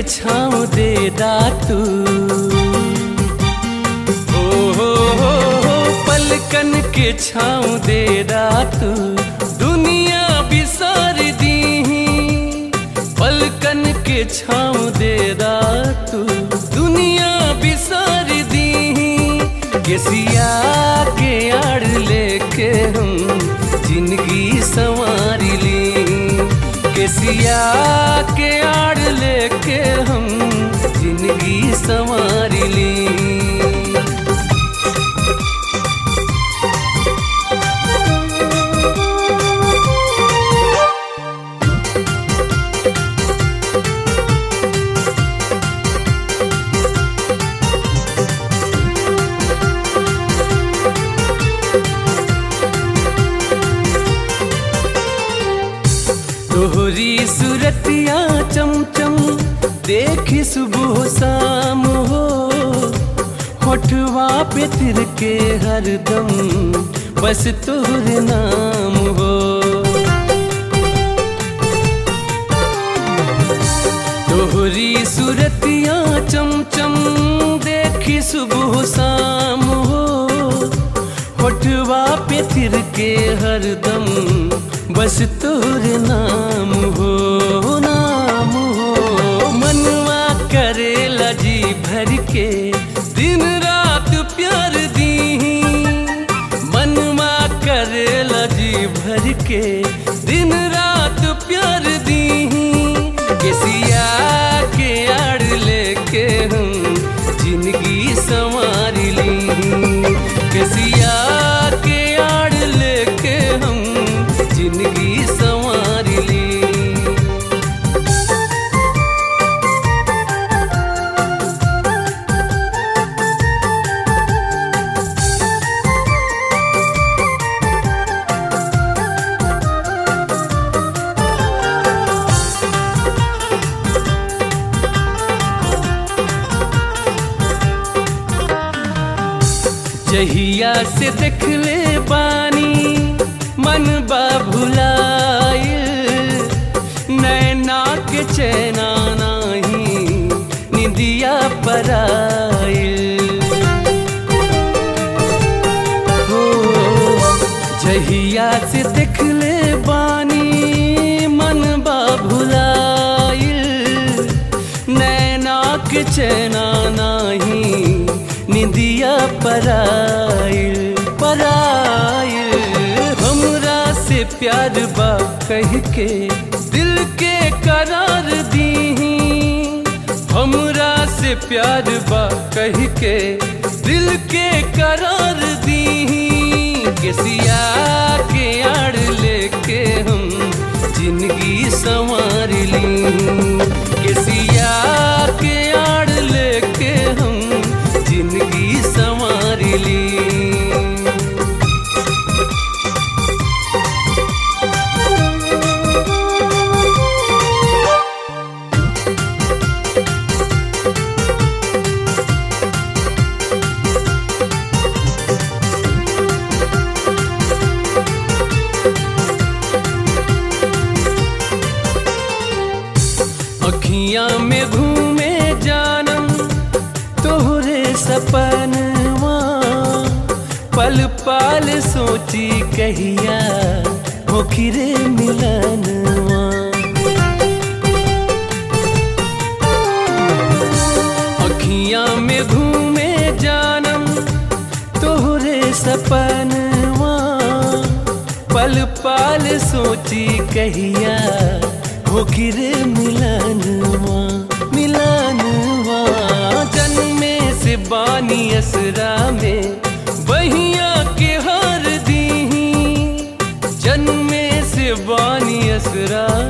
के छाँव दे दातू हो हो हो हो पलकन के छाँव दे दातू दुनिया बिसार दी पलकन के छाँव दे दातू दुनिया बिसार दी केसिया के आड़ लेके हम जिंदगी संवार ली केसिया के आड़ लेके हम जिंदगी संवार ली तोहरी सूरतिया चमचम देखी सुबह शाम हो होठवा पे तिर के हरदम बस तोहरे नाम हो तोहरी सूरतिया चमचम देखी सुबह शाम हो होठवा पे तिर के हरदम बस तोरे नाम हो नाम हो मनवा करेला जी भर के दिन रात प्यार दी मनवा करेला जी भर के दिन रात प्यार दी केसिया के आड़ लेके हम जिंदगी संवार ली केसिया के आड़ लेके हम जिंदगी संवार ली जहिया से देख ले बानी मन बा भुलाइल नैना के चैना नाही निदिया पराइल हो जहिया से देख ले बानी मन बा भुलाइल नैना के चैना नाही निदिया पराइल पराइल हमरा से प्यार बा कह के दिल के करार दी हमरा से प्यार बा कह के दिल के करार दी केसिया के आड़ लेके हम जिंदगी संवार ली केसिया के आड़ लेके हम जिंदगी संवार ली अखियां में घूमे जानम तोहरे सपनवा पल पाल सोची कहिया होखिरे मिलनवा अखियां में घूमे जानम तोहरे सपनवा पल पाल सोची कहिया होखिरे मिलनवा मिलनवा जन्मे से बानी असरा में बहिया के हार दी जन्मे से बानी असरा